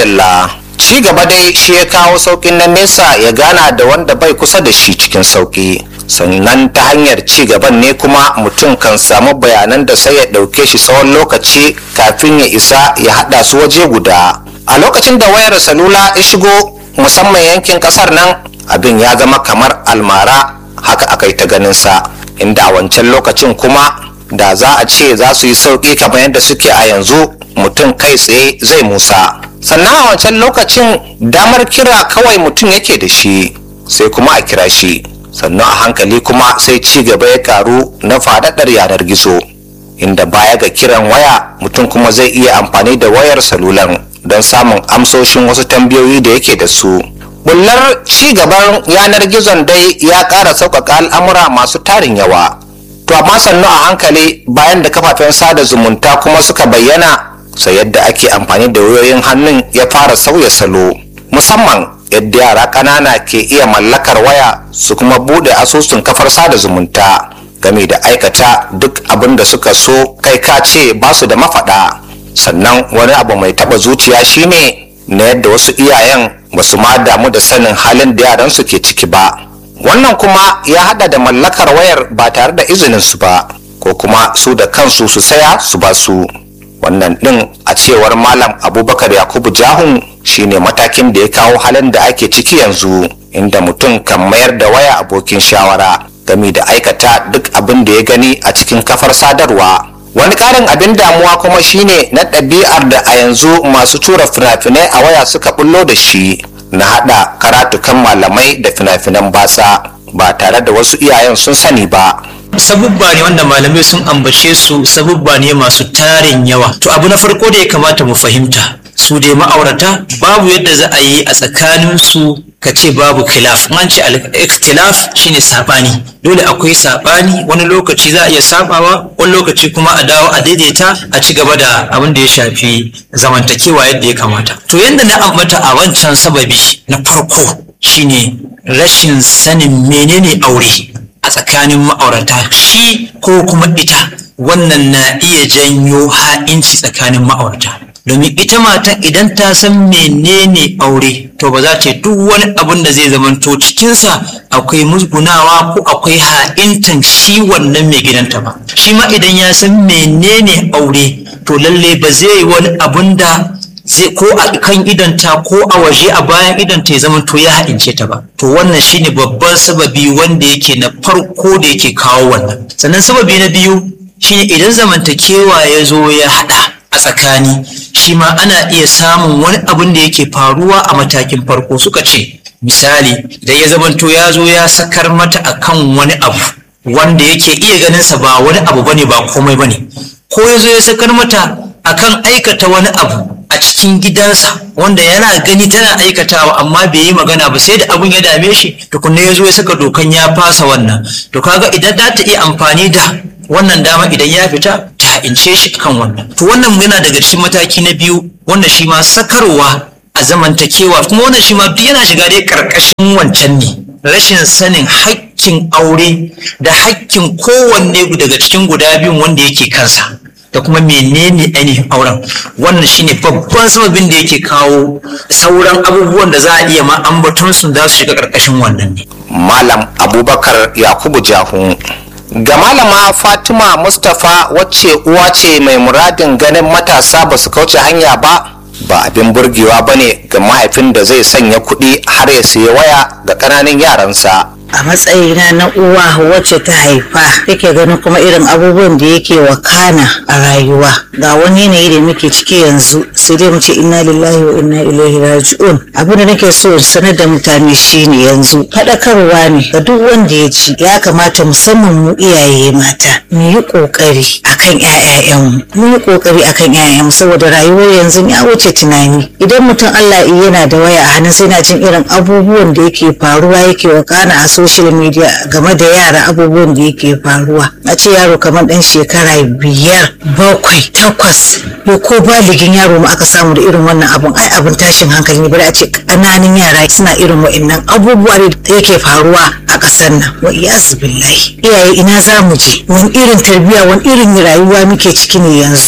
madalla ci gaba dai shi ya kawo saukin na nesa ya gana da wanda bai kusa da shi cikin sauki sannan ta hanyar ci gaban ne kuma mutum kan samu bayanan da sai ya ɗauke shi tsawon lokaci kafin ya isa ya haɗa su waje guda a lokacin da wayar salula ya shigo musamman yankin ƙasar nan abin ya zama kamar almara haka aka yi ta ganinsa inda a wancan lokacin kuma da za a ce za su yi sauƙi kamar yadda suke a yanzu mutum kai tsaye zai musa sannan a wancan lokacin damar kira kawai mutum yake da shi sai kuma a kira shi sannan a hankali kuma sai ci gaba ya karu na faɗaɗar yanar gizo inda baya ga kiran waya mutum kuma zai iya amfani da wayar salulan don samun amsoshin wasu tambayoyi da yake da su bullar ci gaban yanar gizon dai ya ƙara sauƙaƙa al'amura masu tarin yawa to amma sannu a hankali bayan da kafafen sada zumunta kuma suka bayyana sai yadda ake amfani da wayoyin hannun ya fara sauya salo musamman yadda yara ƙanana ke iya mallakar waya su kuma bude asusun kafar sada zumunta game da aikata duk abin da suka so kai ka ce ba su da mafaɗa sannan wani abu mai taɓa zuciya shine na yadda wasu iyayen ba su ma damu da sanin halin da yaransu ke ciki ba wannan kuma ya hada da mallakar wayar ba tare da izinin su ba ko kuma su da kansu su saya su ba su wannan din a cewar malam abubakar yakubu jahun shine matakin da ya kawo halin da ake ciki yanzu inda mutum kan mayar da waya abokin shawara game da aikata duk abin da ya gani a cikin kafar sadarwa wani karin abin damuwa kuma shine na ɗabi'ar da a yanzu masu tura fina-finai a waya suka bullo da shi na haɗa karatukan malamai da fina-finan batsa ba tare da wasu iyayen sun sani ba sabubba ne wanda malamai sun ambace su sabubba ne masu tarin yawa to abu na farko da ya kamata mu fahimta su dai ma'aurata babu yadda za a yi a tsakanin su ka ce babu khilaf an ce al-ikhtilaf shine sabani dole akwai sabani wani lokaci za a iya sabawa wani lokaci kuma a dawo a daidaita a ci gaba da abin da ya shafi zamantakewa yadda ya kamata to yadda na ambata a wancan sababi na farko shine rashin sanin menene aure a tsakanin ma'aurata shi ko kuma ita wannan na iya janyo ha'inci tsakanin ma'aurata domin ita matan idan ta san menene aure to ba za ta yi duk wani abun da zai zamanto cikinsa akwai musgunawa ko akwai ha'intan shi wannan mai gidanta ba shi ma idan ya san menene aure to lalle ba zai yi wani abun da zai ko a kan idanta ko a waje a bayan idanta ya zama to ya haɗince ta ba to wannan shine babban sababi wanda yake na farko da yake kawo wannan sannan sababi na biyu shine idan zamantakewa ya zo ya haɗa a tsakani shi ma ana iya samun wani abin da yake faruwa a matakin farko suka ce misali idan ya zamanto ya zo ya sakar mata akan wani abu wanda yake iya ganinsa ba wani abu bane ba komai bane ko ya zo ya sakar mata akan aikata wani abu a cikin gidansa wanda yana gani tana aikatawa amma bai yi magana ba sai da abun ya dame shi tukunna ya zo ya saka dokan ya fasa wannan to kaga idan za ta iya amfani da wannan dama idan ya fita ta ha'ince shi akan wannan to wannan yana daga cikin mataki na biyu wanda shi ma sakarwa a zamantakewa kuma wannan shi ma duk yana shiga dai karkashin wancan ne rashin sanin hakkin aure da hakkin kowanne daga cikin guda biyun wanda yake kansa da kuma menene ainihin auren wannan shine babban sababin da yake kawo sauran abubuwan da za a iya ma ambaton su za su shiga karkashin wannan ne malam abubakar yakubu jahun ga malama fatima mustapha wacce uwa ce mai muradin ganin matasa ba su kauce hanya ba ba abin burgewa ba ne ga mahaifin da zai sanya kuɗi har ya sayi waya ga ƙananan yaransa a matsayina na uwa wacce ta haifa take ganin kuma irin abubuwan da yake wakana a rayuwa ga wani yanayi da muke ciki yanzu sai dai mu ce inna lillahi wa inna ilaihi raji'un abin da nake so sanar da mutane shine yanzu faɗakarwa ne ga duk wanda ya ci ya kamata musamman mu iyaye mata mu yi ƙoƙari akan ƴaƴayenmu mu yi ƙoƙari akan ƴaƴayenmu saboda rayuwar yanzu ya wuce tunani idan mutum Allah yana da waya a hannun sai na jin irin abubuwan da yake faruwa yake wakana a social media game da yara abubuwan da yake faruwa a ce yaro kamar dan shekara biyar bakwai takwas ko ko baligin yaro ma aka samu da irin wannan abun ai abin tashin hankali ne bari a ce ƙananan yara suna irin wa'annan abubuwa da yake faruwa a ƙasar nan wa iyazu billahi iyaye ina za mu je wani irin tarbiyya wani irin rayuwa muke ciki ne yanzu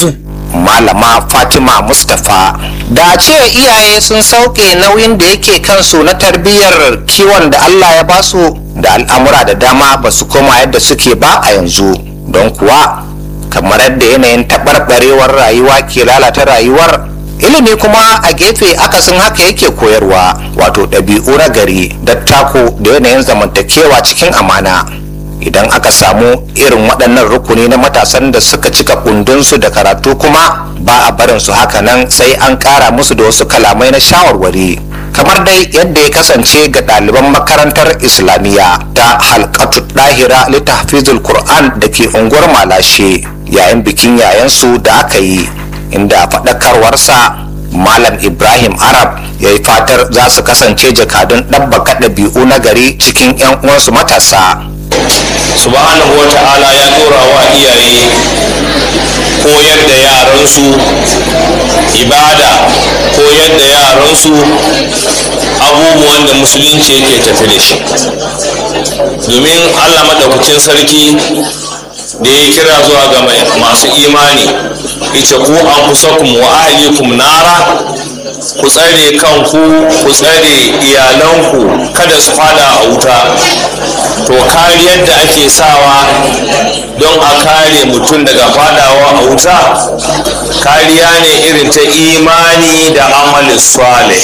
malama fatima mustapha da a ce iyaye sun sauke nauyin da yake kansu na tarbiyyar kiwon da allah ya basu da al'amura da dama ba su koma yadda suke ba a yanzu don kuwa kamar yadda yanayin taɓarɓarewar rayuwa ke lalata rayuwar ilimi kuma a gefe akasin haka yake koyarwa wato ɗabi'u na gari dattako da yanayin zamantakewa cikin amana idan aka samu irin waɗannan rukuni na matasan da suka cika kundinsu da karatu kuma ba a barin su haka nan sai an ƙara musu da wasu kalamai na shawarwari kamar dai yadda ya kasance ga ɗaliban makarantar islamiyya ta halkatu ɗahira littafizul qur'an da ke unguwar malashe yayin bikin yayansu da aka yi inda faɗakarwarsa malam ibrahim arab ya yi fatar za su kasance jakadun ɗabbaka ɗabi'u na gari cikin 'yan uwansu matasa subhanahu wa ta'ala ya dora wa iyaye koyar da yaransu ibada koyar da yaransu abubuwan da musulunci yake tafi da shi domin allah maɗaukakin sarki da ya kira zuwa ga masu imani ita ku an kusakum wa ahlikum nara ku tsare kanku ku tsare iyalanku kada su fada a wuta to kariyar da ake sawa don a kare mutum daga fadawa a wuta kariya ne irin ta imani da amalin swale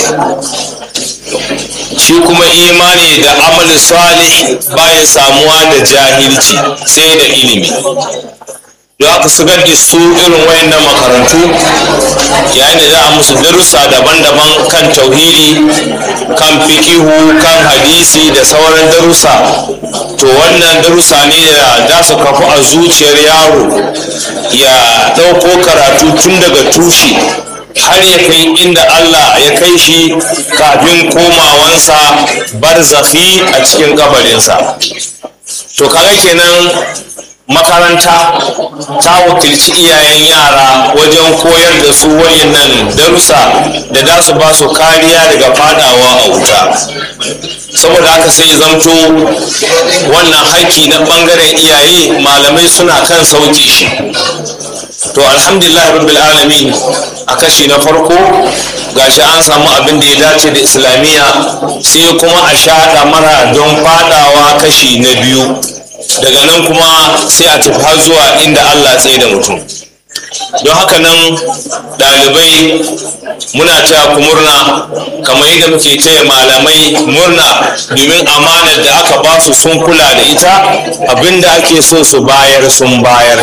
shi kuma imani da amalin swale baya samuwa da jahilci sai da ilimi da aka shigar da su irin wayannan makarantu yayin da za a musu darussa daban-daban kan tauhidi kan fikihu kan hadisi da sauran darussa to wannan darussa ne da za su kafu a zuciyar yaro ya ɗauko karatu tun daga tushe har ya kai inda Allah ya kai shi kafin komawansa barzakhi a cikin kabarinsa to kaga kenan makaranta ta wakilci iyayen yara wajen koyar da su wayannan darussa da za su ba su kariya daga fadawa a wuta saboda haka sai zamto wannan haƙƙi na ɓangaren iyaye malamai suna kan sauke shi to alhamdulillah rabbil alamin a kashi na farko gashi an samu abin da ya dace da islamiyya sai kuma a shaɗa mara don fadawa kashi na biyu daga nan kuma sai a tafi har zuwa inda Allah tsaye da mutum don haka nan ɗalibai muna taya ku murna kamar yadda muke taya malamai murna domin amanar da aka ba su sun kula da ita abinda ake so su bayar sun bayar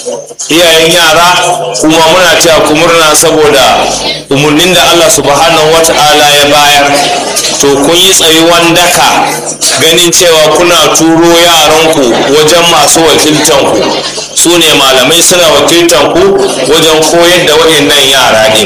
iyayen yara kuma muna taya ku murna saboda umarnin da Allah subhanahu wata'ala ya bayar to kun yi tsayuwan daka ganin cewa kuna turo yaranku wajen masu wakiltanku su ne malamai suna wakiltanku wajen koyar da waɗannan yara ne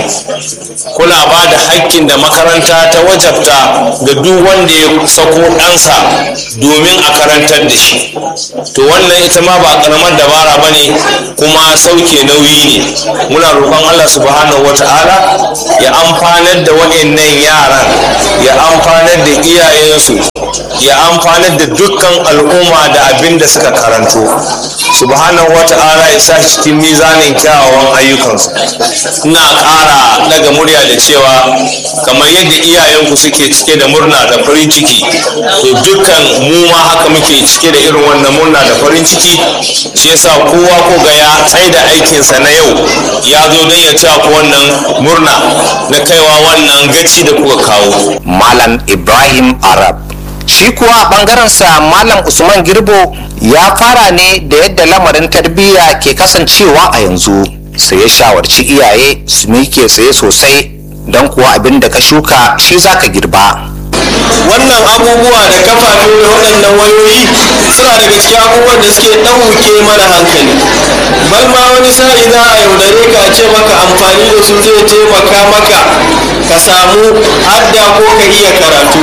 kuna ba da hakkin da makaranta ta wajabta ga duk wanda ya sako ɗansa domin a karantar da shi to wannan ita ma ba ƙaramar dabara ba ne kuma sauke nauyi ne muna roƙon allah subhanahu wata'ala ya amfanar da waɗannan yaran ya amfanar da iyayensu ya amfanar da dukkan al'umma da abin da suka karanto subhanahu wata'ala ya sa cikin mizanin kyawawan ayyukansu ina ƙara daga murya da cewa kamar yadda iyayenku suke cike da murna da farin ciki to dukkan mu ma haka muke cike da irin wannan murna da farin ciki shi yasa kowa ko ga ya tsai da aikinsa na yau ya zo don ya taya ku wannan murna na kaiwa wannan gaci da kuka kawo malam ibrahim arab shi kuwa ɓangarensa malam usman girbo ya fara ne da yadda lamarin tarbiyya ke kasancewa a yanzu sai ya shawarci iyaye su mike tsaye sosai don kuwa abin da ka shuka shi za ka girba wannan abubuwa da kafafe waɗannan wayoyi suna daga cikin abubuwan da suke ɗauke mana hankali bal ma wani sa'i za a yaudare ka ce maka amfani da su zai taimaka maka ka samu hadda ko ka iya karatu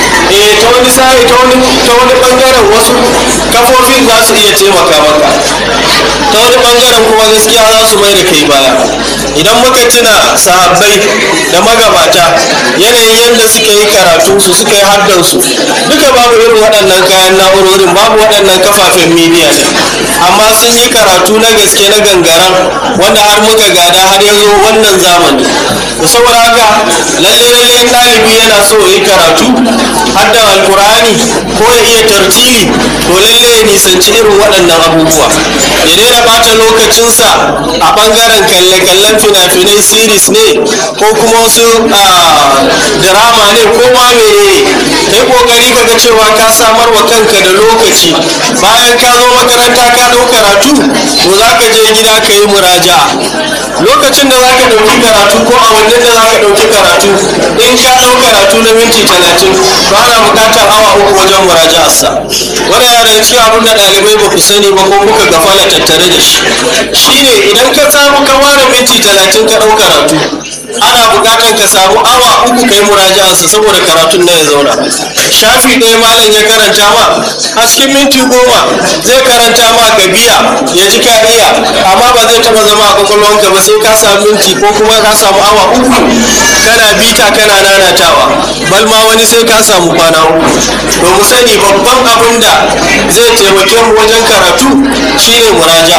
eh ta wani sa'i ta wani ta wani bangaren wasu kafofin za su iya taimaka maka ta wani bangaren kuma gaskiya za su mai da kai baya idan muka tuna sahabbai da magabata yanayin yadda suka yi karatu su suka yi haddansu duka babu irin waɗannan kayan na'urorin babu waɗannan kafafen midiya ne amma sun yi karatu na gaske na gangaran wanda har muka gada har ya zo wannan zamani to saboda haka lalle lalle in ɗalibi yana so ya yi karatu har da alkur'ani ko ya iya tartili to lalle ya nisanci irin waɗannan abubuwa ya daina ɓata lokacinsa a ɓangaren kalle-kallen fina-finai series ne ko kuma wasu drama ne ko ma menene kai kokari ka ga cewa ka samar wa kanka da lokaci bayan ka zo makaranta ka ɗau karatu to za ka je gida ka yi muraja'a lokacin da za ka ɗauki karatu ko a wannan da za ka ɗauki karatu in ka ɗau karatu na minti talatin to ana buƙatar awa uku wajen muraja'arsa wani yana da cikin abin da ɗalibai ba ku sani ba ko kuka gafala tattare da shi shine idan ka samu ka ware minti talatin ka ɗau karatu ana buƙatar ka samu awa uku kai muraja'arsa saboda karatun na ya zauna shafi ɗaya malam ya karanta ma a cikin minti goma zai karanta ma ka biya ya ji ka iya amma ba zai taɓa zama a kwakwalwanka ba sai ka samu minti ko kuma ka samu awa uku kana bita kana nanatawa bal ma wani sai ka samu kwana uku to mu sani babban abin da zai taimake mu wajen karatu shine muraja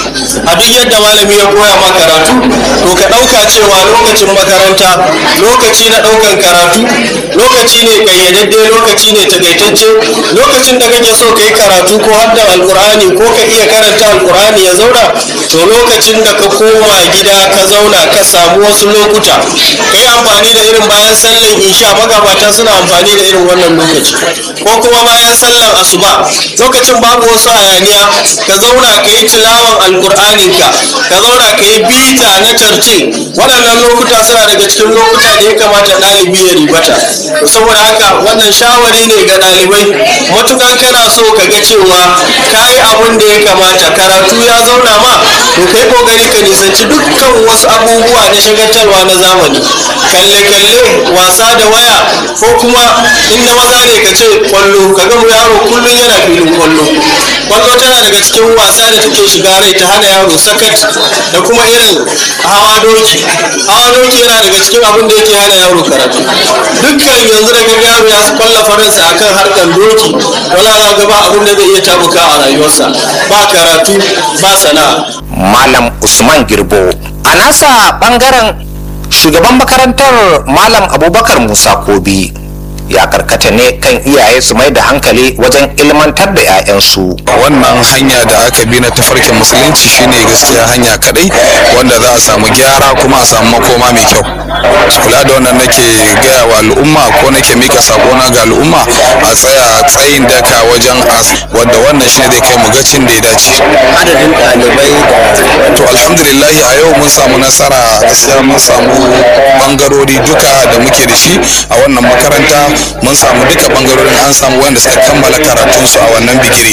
a duk yadda malami ya koya ma karatu to ka ɗauka cewa lokacin makaranta lokaci na ɗaukan karatu lokaci ne kayyadadde lokaci ne takaitacce lokacin da kake so ka yi karatu ko hadda alkur'ani ko ka iya karanta alkur'ani ya zauna to lokacin da ka koma gida ka zauna ka samu wasu lokuta ka yi amfani da irin bayan sallan isha magabata suna amfani da irin wannan lokaci ko kuma bayan sallan asuba lokacin babu wasu hayaniya ka zauna ka yi tilawan alkur'aninka ka zauna ka yi bita na tarce waɗannan lokuta suna daga cikin lokuta da ya kamata ɗalibi ya ribata saboda haka wannan shawari ne ga ɗalibai matukan kana so ka ga cewa ka yi abin da ya kamata karatu ya zauna ma to kai kokari ka nisanci dukkan wasu abubuwa na shagaltarwa na zamani kalle-kalle wasa da waya ko kuma in na maza ne ka ce kwallo ka ga yaro kullum yana filin kwallo kwallo tana daga cikin wasa da take shiga rai ta hana yaro sakat da kuma irin hawa doki hawa doki yana daga cikin abin da yake hana yaro karatu dukkan yanzu da kaga yaro ya kwalla faransa akan harkar doki wala za ga ba abin da zai iya tabuka a rayuwarsa ba karatu ba sana'a malam usman girbo a nasa bangaren shugaban makarantar malam abubakar musa kobi ya karkata ne kan iyaye su mai da hankali wajen ilmantar da 'ya'yansu wannan hanya da aka bi na tafarkin musulunci shine gaskiya hanya kadai wanda za a samu gyara kuma a samu makoma mai kyau kula da wannan nake gaya wa al'umma ko nake mika sakona ga al'umma a tsaya tsayin daka wajen as wanda wannan shine zai kai mu gacin da ya dace adadin ɗalibai da to alhamdulillah a yau mun samu nasara gaskiya mun samu bangarori duka da muke da shi a wannan makaranta mun samu duka bangarorin an samu wanda suka kammala karatunsu a wannan bigiri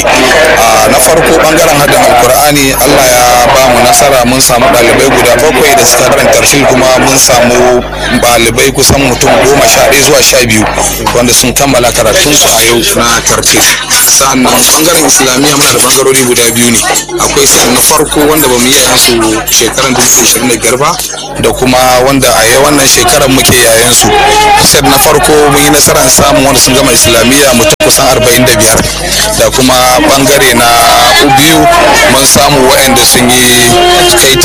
a na farko bangaren hadin alkur'ani allah ya ba mu nasara mun samu ɗalibai guda bakwai da suka karanta tafsir kuma mun samu ɗalibai kusan mutum goma sha ɗaya zuwa sha biyu wanda sun kammala karatunsu a yau na tafsir sa'annan bangaren islamiyya muna da bangarori guda biyu ne akwai sai na farko wanda ba mu yi yayansu shekaran 2025 ba da kuma wanda a yau wannan shekarar muke yayansu sai na farko mun yi nasarar samun wanda sun gama islamiyya mutum kusan 45 da kuma bangare na biyu mun samu waɗanda sun yi kai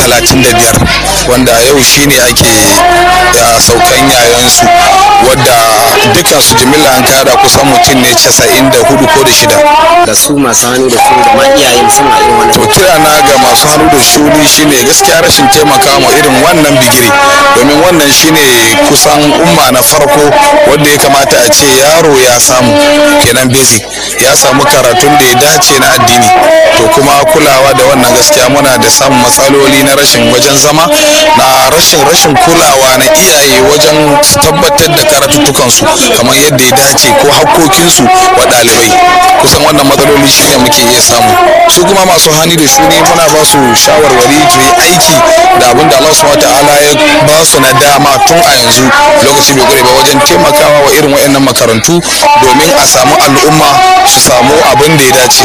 35 wanda a yau shine ake ya saukan yayansu wadda dukansu jimilla an kada kusan mutum ne 94 ko da shida da su masu hannu da su da ma iyaye musamman irin wannan to kira na ga masu hannu da shuni shine gaskiya rashin taimaka ma irin wannan bigiri domin wannan shine kusan umma na farko wanda ya kamata a ce yaro ya samu kenan basic ya samu karatun da ya dace na addini to kuma kulawa da wannan gaskiya muna da samun matsaloli na rashin wajen zama na rashin rashin kulawa na iyaye wajen su tabbatar da karatuttukansu kamar yadda ya dace ko hakkokinsu wa ɗalibai kusan wannan matsaloli shine muke iya samu su kuma masu hani da shuni muna ba su shawarwari su yi aiki da abin da Allah subhanahu ta'ala ya ba su na dama tun a yanzu lokaci bai gure ba wajen taimakawa wa irin waɗannan makarantu domin a samu al'umma su samu abin da ya dace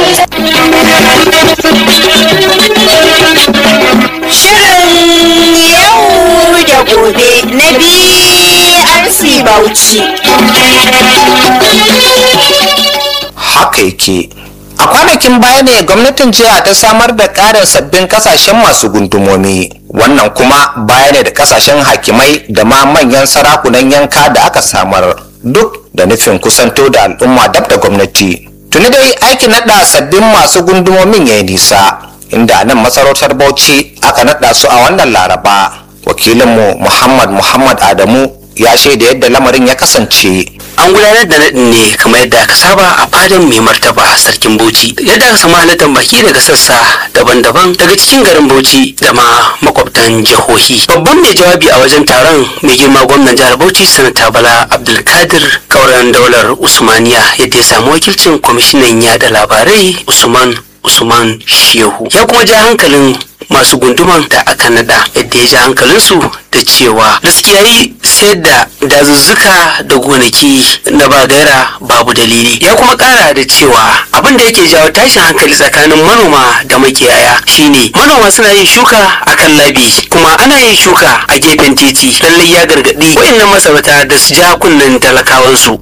Shirin yau da gobe na BRC Bauchi. haka yake a kwanakin baya ne gwamnatin jiha ta samar da ƙarin sabbin kasashen masu gundumomi wannan kuma baya ne da kasashen hakimai da ma manyan sarakunan yanka da aka samar duk da nufin kusanto da al'umma dab da gwamnati tuni dai aikin naɗa sabbin masu gundumomin ya yi nisa inda a nan masarautar bauchi aka naɗa su a wannan laraba wakilinmu muhammad muhammad adamu ya shaida yadda lamarin ya kasance an gudanar da naɗin ne kamar yadda aka saba a fadin mai martaba sarkin bauchi yadda aka samu halittar baki daga sassa daban-daban daga cikin garin bauchi da ma makwabtan jihohi babban mai jawabi a wajen taron mai girma gwamnan jihar bauchi sanata bala abdulkadir kauran daular usmaniya yadda ya samu wakilcin kwamishinan yada labarai usman usman shehu ya kuma ja hankalin masu gunduman da aka nada yadda ya ji hankalinsu da cewa gaskiya yi sayar da dazuzzuka da gonaki na ba gaira babu dalili ya kuma kara da cewa abin da yake jawo tashin hankali tsakanin manoma da makiyaya shine manoma suna yin shuka a kan labi kuma ana yin shuka a gefen titi lallai ya gargadi wayannan masarauta da su ja kunnen talakawansu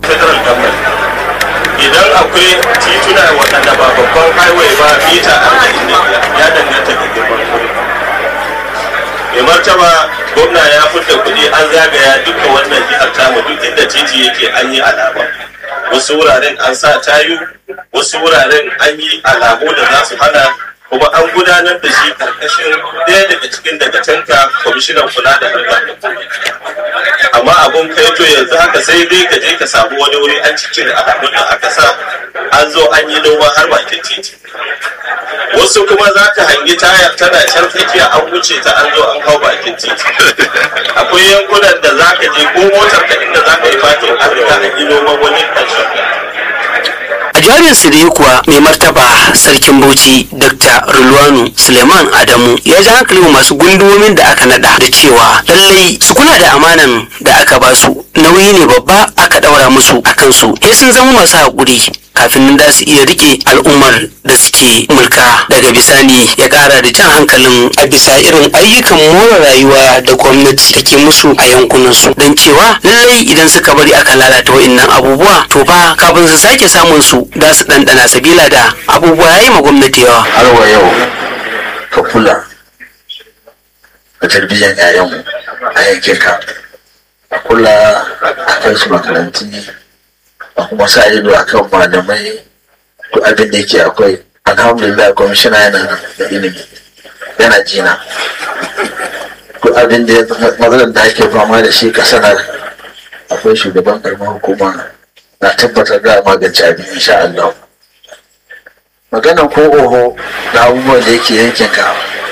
idan akwai tituna waɗanda ba babban highway ba mita arba'in da biyar ya danganta da girman kuɗi mai martaba gwamna ya fita kuɗi an zagaya duka wannan jihar tamu duk inda titi yake an yi alama wasu wuraren an sa tayu wasu wuraren an yi alamu da za su hana kuma an gudanar da shi karkashin ɗaya daga cikin daga tanka kwamishinan kula da harkar amma abun kai to yanzu haka sai dai ka je ka samu wani wuri an cikin alamun da aka sa an zo an yi noma har bakin titi wasu kuma za ka hangi tayar tana can tsakiya an wuce ta an zo an hau bakin titi akwai yankunan da za ka je ko motar ka inda za ka yi fatin an riga an yi noman wani ƙarshen a jawabin su da kuwa mai martaba sarkin bauchi dr rulwanu suleiman adamu ya ji hankalin masu gundumomin da aka nada da cewa lallai su kula da amanan da aka ba su nauyi ne babba aka daura musu a kansu sai sun zama masu haƙuri kafin nan da su iya rike al'ummar da suke mulka daga bisani ya kara da jan hankalin a bisa irin ayyukan more rayuwa da gwamnati take musu a yankunan su don cewa lallai idan suka bari aka lalata wa'innan abubuwa to fa kafin su sake samun su za su ɗanɗana sabila da abubuwa ya yi ma gwamnati yawa har wa yau ka kula da tarbiyyar 'ya'yanmu a yankin ka a kula a kai su makarantu a kuma sa ido a kan malamai duk abin da yake akwai alhamdulillah kwamishina yana da ilimi yana jina duk abin da matsalar da ake fama da shi ka sanar akwai shugaban karamar hukuma na tabbatar da magance abin insha Allah maganan ko oho da abubuwan da yake yankin ka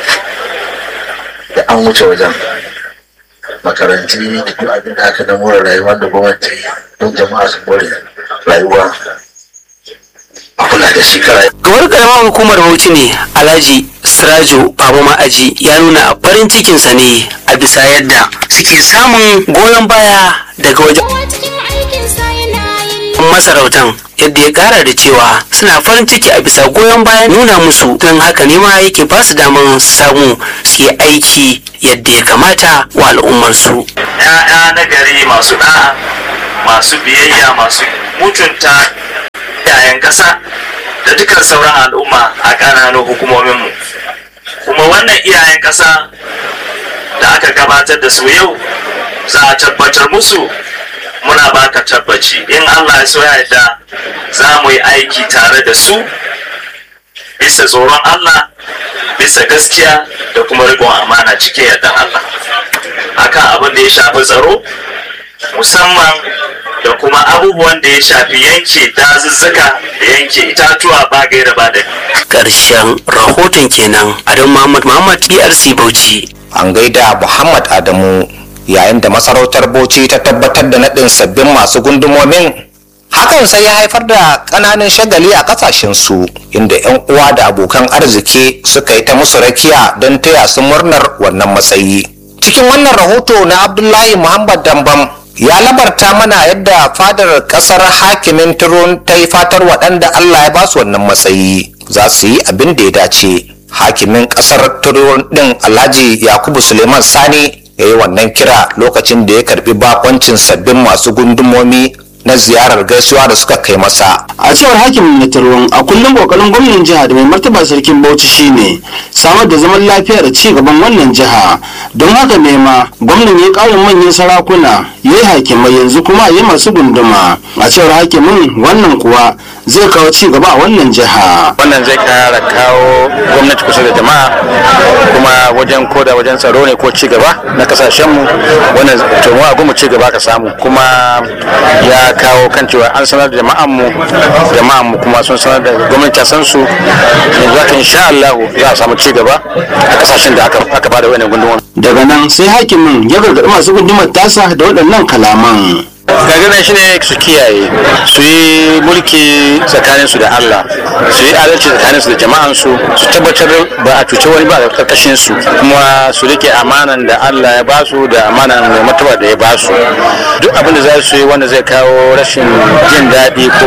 da an wuce wajen makaranti da duk abin da aka na more rayuwa da gwamnati don jama'a su more rayuwa a kula da shi kara Gawar karamar hukumar Bauchi ne Alhaji Sirajo Baba Ma'aji ya nuna farin cikinsa ne a bisa yadda suke samun goyon baya daga wajen masarautan yadda ya kara da cewa suna farin ciki a bisa goyon bayan nuna musu don haka ne ma yake ba su damar samu su yi aiki yadda ya kamata wa al'ummarsu. ‘ya'ya na gari masu ɗa'a masu biyayya masu mutunta yayan ƙasa da dukkan sauran al'umma a ƙananan hukumominmu kuma wannan iyayen ƙasa da aka gabatar da su yau za a tabbatar musu muna baka tabbaci in allah ya so ya yarda za mu yi aiki tare da su bisa tsoron allah bisa gaskiya da kuma riƙon amana cikin yardan allah akan abin da ya shafi tsaro musamman da kuma abubuwan da ya shafi yanke dazuzzuka da yanke itatuwa ba gaira ba da Ƙarshen rahoton kenan Adam Muhammad Muhammad BRC Bauchi. an gaida muhammad adamu yayin da masarautar bauchi ta tabbatar da naɗin sabbin masu gundumomin hakan sai ya haifar da ƙananan shagali a ƙasashensu inda 'yan uwa da abokan arziki suka yi ta musu rakiya don taya su murnar wannan matsayi cikin wannan rahoto na abdullahi muhammad dambam ya labarta mana yadda fadar ƙasar hakimin turun ta yi fatar waɗanda allah ya basu wannan matsayi za su yi abin da ya dace hakimin ƙasar turun ɗin alhaji yakubu suleiman sani ya yi wannan kira lokacin da ya karbi bakoncin sabbin masu gundumomi na ziyarar gaisuwa da suka kai masa a cewar hakimin na tarwon a kullum kokarin gwamnan jiha da mai martaba sarkin bauchi shine samar da zaman lafiya da ci gaban wannan jiha don haka ne ma gwamnan ya karin manyan sarakuna ya yi hakimai yanzu kuma ya masu gunduma a cewar hakimin wannan kuwa zai kawo ci gaba a wannan jiha wannan zai kara kawo gwamnati kusa da jama'a kuma wajen koda wajen tsaro ne ko ci gaba na kasashenmu wannan to mu abu mu ci gaba ka samu kuma ya kawo kan cewa an sanar da jama'an mu jama'an mu kuma sun sanar da gwamnati ta san su yanzu haka insha Allah za a samu ci gaba a kasashen da aka aka bada wannan gundumar daga nan sai hakimin ya gargaɗi masu gundumar tasa da waɗannan kalaman gaganan shi ne su kiyaye su yi mulki tsakanin su da Allah su yi adalci tsakanin su da jama'an su su tabbatar ba a cuce wani ba a karkashin su kuma su rike amanan da Allah ya basu da amanan mai martaba da ya basu duk abin da za su yi wanda zai kawo rashin jin daɗi ko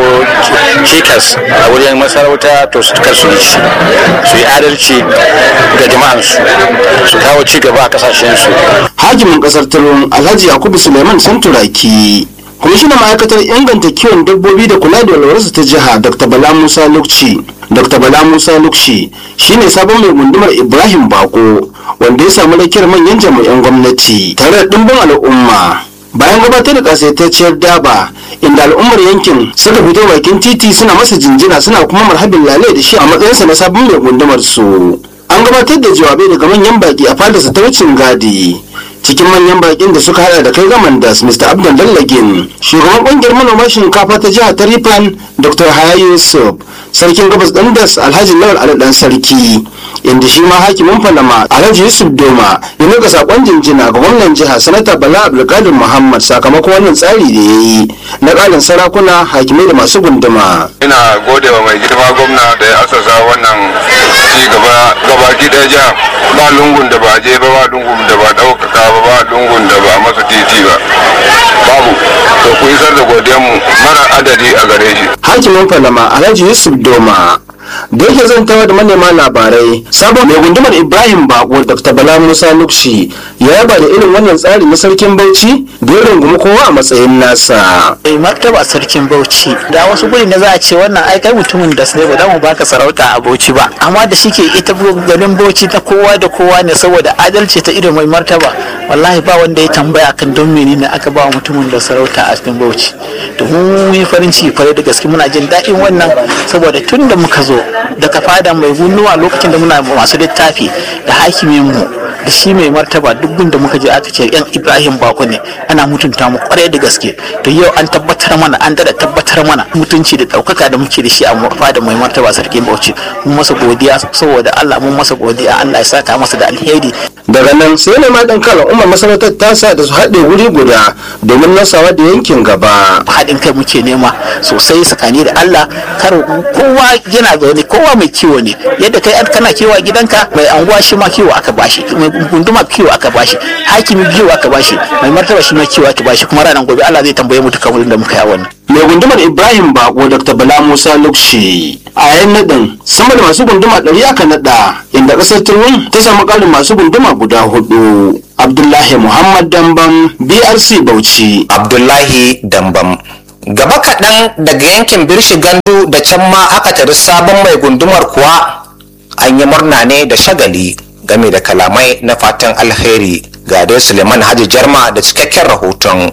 cikas a wurin masarauta to su kar su yi shi su yi adalci ga jama'an su su kawo ci gaba a kasashen su hakimin kasar tarwon alhaji yakubu suleiman santuraki kwamishinan ma'aikatar inganta kiwon dabbobi da kula da walwarsu ta jiha dr bala musa lukci dr bala musa lukci shine sabon mai gundumar ibrahim bako wanda ya samu rakiyar manyan jami'an gwamnati tare da dimbin al'umma bayan gabatar da kasaitacciyar daba inda al'ummar yankin suka fito bakin titi suna masa jinjina suna kuma marhabin lalai da shi a matsayinsa na sabon mai gundumar su an gabatar da jawabai daga manyan baki a fadarsa ta wucin gadi cikin manyan bakin da suka hada da kai gaman das mr abdul dallagin shugaban kungiyar manoma shinkafa ta jihar tarifan dr haya yusuf sarkin gabas dandas alhaji lawal ali dan sarki inda shi ma hakimin falama alhaji yusuf doma ya nuka sakon jinjina ga gwamnan jiha sanata bala abdulkadir muhammad sakamakon wannan tsari da ya yi na ƙarin sarakuna hakimai da masu gunduma ina gode wa mai girma gwamna da ya asasa wannan ci gaba gabaki ɗaya jiha ba lungun da ba je ba ba lungun da ba ɗaukaka ba ba lungun da ba masa titi ba babu to ku isar da godiyanmu mara adadi a gare shi hakimin falama alhaji yusuf doma da yake zantawa da manema labarai sabon mai gundumar ibrahim bako dr bala musa nukshi ya yaba da irin wannan tsari na sarkin bauchi da ya rungumi kowa a matsayin nasa mai martaba sarkin bauchi da wasu guri na za a ce wannan ai kai mutumin da sai ba za mu baka sarauta a bauchi ba amma da shike ita garin bauchi ta kowa da kowa ne saboda adalci ta irin mai martaba wallahi ba wanda ya tambaya kan don menene aka ba mutumin da sarauta a cikin bauchi to mu yi farin ciki kwarai da gaske muna jin daɗin wannan saboda tun da muka zo daga fada mai gunnuwa lokacin da muna masu littafi da hakimin mu da shi mai martaba duk da muka je aka ce yan ibrahim bako ne ana mutunta mu kwarai da gaske to yau an tabbatar mana an dada tabbatar mana mutunci da ɗaukaka da muke da shi a fada mai martaba sarkin bauchi mun masa godiya saboda allah mun masa godiya allah ya saka masa da alheri daga nan sai ne ma dan kala umar masarautar tasa da su haɗe wuri guda domin nasawa da yankin gaba haɗin kai muke nema sosai tsakani da allah kar kowa yana zaune kowa mai kiwo ne yadda kai kana kiwo a gidanka mai anguwa shi ma kiwo aka bashi mai gunduma kiwo aka bashi hakimi kiwo aka bashi mai martaba shi ma kiwo aka bashi kuma ranar gobe Allah zai tambaye mu duka wurin da muka yi wannan mai gundumar ibrahim bako dr bala musa lukshi a yayin nadin sama da masu gunduma ɗari aka naɗa inda ƙasar turmin ta samu ƙarin masu gunduma guda hudu abdullahi muhammad dambam brc bauchi abdullahi dambam gaba kaɗan daga yankin birshi gandu da can ma aka tari sabon mai gundumar kuwa an yi murna ne da shagali game da kalamai na fatan alheri ga dai suleiman haji jarma da cikakken rahoton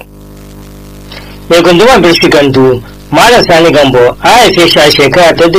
mai gundumar birshi gandu malam sani gambo a haife shi a shekara ta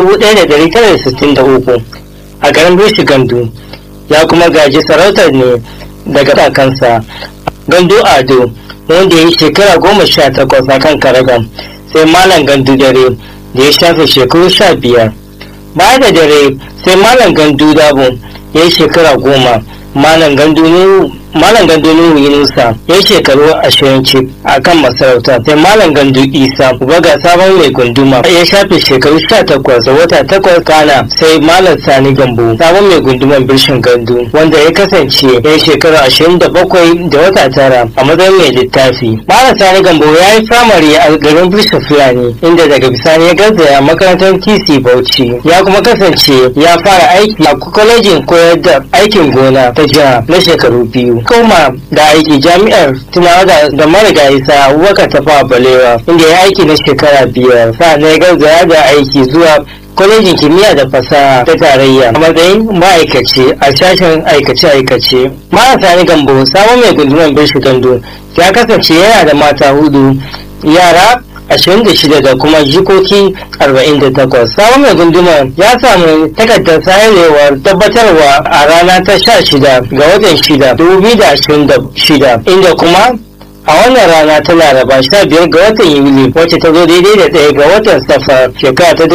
1963 a garin birshi gandu ya kuma gaji sarautar ne daga kakansa gandu ado wanda ya yi shekara goma sha takwas a kan karagan sai malam gandu dare da ya shafe shekaru sha biyar baya da dare sai malam gandu dabo ya yi shekara goma malam gandu nuhu malam gandu nuhu yunusa ya yi shekaru ashirin cif a kan masarauta sai malam gandu isa ga sabon mai gunduma ya shafe shekaru sha takwas da wata takwas kana sai malam sani gambo sabon mai gunduman birshin gandu wanda ya kasance ya yi shekaru ashirin da bakwai da wata tara a matsayin mai littafi malam sani gambo ya yi firamare a garin birshin fulani inda daga bisani ya garzaya makarantar tc bauchi ya kuma kasance ya fara aiki a kwalejin koyar da aikin gona ta jiha na shekaru biyu koma da aiki jami'ar tunawa da, da marigayi sa abubakar tafa balewa inda ya aiki na shekara biyar sa'an ya garzaya da aiki zuwa kwalejin kimiyya da fasaha ta tarayya a matsayin ma'aikaci a sashen aikace-aikace marasa ni gambo sabon mai gundumar birshi gando ya kasance yana da mata hudu yara 26 da kuma jikoki 48 sabon mai gundumar ya samu takardar sayarwar tabbatarwa a rana ta 16 ga watan 6 2026 inda kuma a wannan rana ta laraba 15 ga watan yuli wacce ta zo daidai da ɗaya ga watan safar shekara ta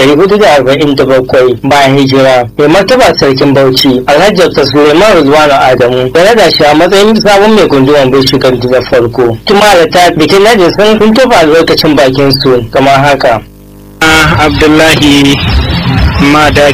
1447 bayan hijira mai martaba sarkin bauchi alhaji dr suleiman rizwanu adamu da rada shi a matsayin sabon mai gunduwan bai shigar da farko kuma da ta bikin najin sun sun tofa albarkacin bakin su kamar haka abdullahi mada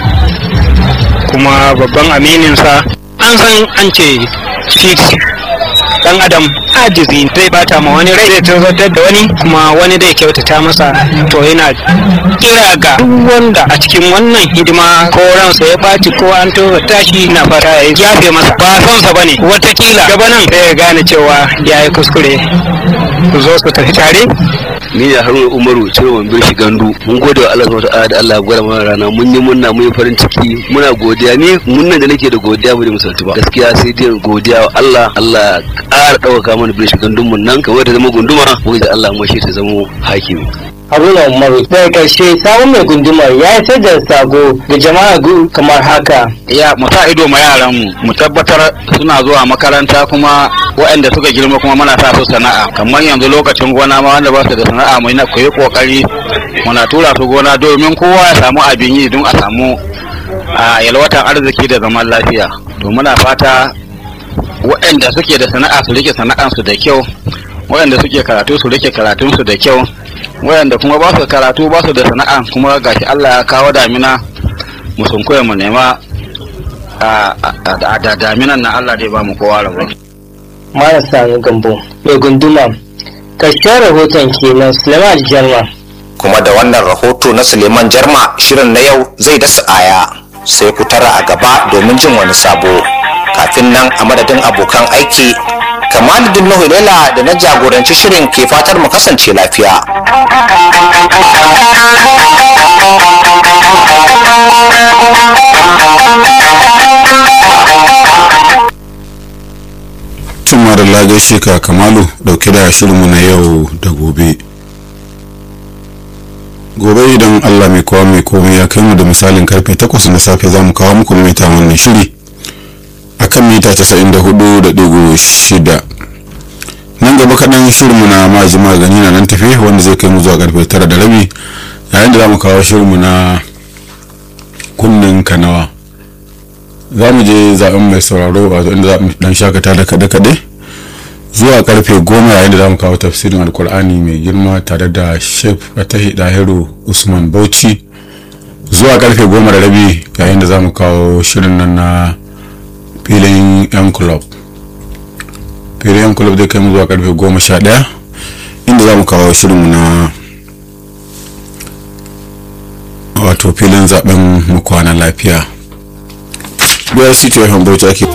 kuma babban amininsa an san an ce shi dan adam ajizi zai bata ma wani rai zai tarzatar da wani kuma wani zai kyautata masa to yana kira ga duk wanda a cikin wannan hidima ko ransa ya baci ko an tozarta shi na fata ya yafe masa ba son sa bane watakila gaba nan sai ya gane cewa ya yi kuskure ku zo su tafi tare ni da haruna umaru ciroman birshi gandu mun gode wa allah subhanahu da allah gwada mana rana mun yi munna mun yi farin ciki muna godiya ni munnan da nake da godiya ba da misaltu ba gaskiya sai dai godiya wa allah allah ƙara ɗaukaka mana birshi gandun mun nan kamar da zama gunduma wani da allah mashi ta zama hakimi haruna umaru daga karshe sabon mai gundumar ya isar da sako ga jama'a kamar haka ya mu sa ido ma yaran mu mu tabbatar suna zuwa makaranta kuma waɗanda suka girma kuma muna sa su sana'a kamar yanzu lokacin gona ma wanda ba su da sana'a mu ku yi kokari muna tura su gona domin kowa ya samu abin yi don a samu a yalwatan arziki da zaman lafiya to muna fata waɗanda suke da sana'a su rike sana'ansu da kyau waɗanda suke karatu su rike karatunsu da kyau waɗanda kuma ba su karatu ba su da sana'a kuma gashi Allah ya kawo damina mu sun koya mu nema a da daminan na Allah dai ba mu kowa rabo marasa gambo mai gunduma karshen rahoton kenan suleiman jarma kuma da wannan rahoto na suleiman jarma shirin na yau zai dasa aya sai ku tara a gaba domin jin wani sabo kafin nan a madadin abokan aiki kamaluddin nuhu lela da na jagoranci shirin ke fatar mu kasance lafiya tun da gaishe ka kamalu dauke da shirinmu na yau da gobe gobe idan allah mai kowa mai komai ya kai mu da misalin karfe 8 na safe za mu kawo muku mita wannan shiri a kan mita 94.6 nan gaba kaɗan shirinmu na maji magani na nan tafi wanda zai kai mu zuwa karfe 9 da rabi yayin da za mu kawo shirinmu na kunnen kanawa za mu je zaben mai sauraro wato inda za mu dan shakata da kaɗe-kaɗe zuwa karfe goma yayin da za mu kawo tafsirin alkur'ani mai girma tare da shef fatahi dahiru usman bauchi zuwa karfe goma da rabi yayin da za mu kawo shirin nan na filin yan club filin yan club zai kai mu zuwa karfe goma sha ɗaya inda za mu kawo shirinmu na wato filin zaben mu kwana lafiya biyar city ya bauchi ake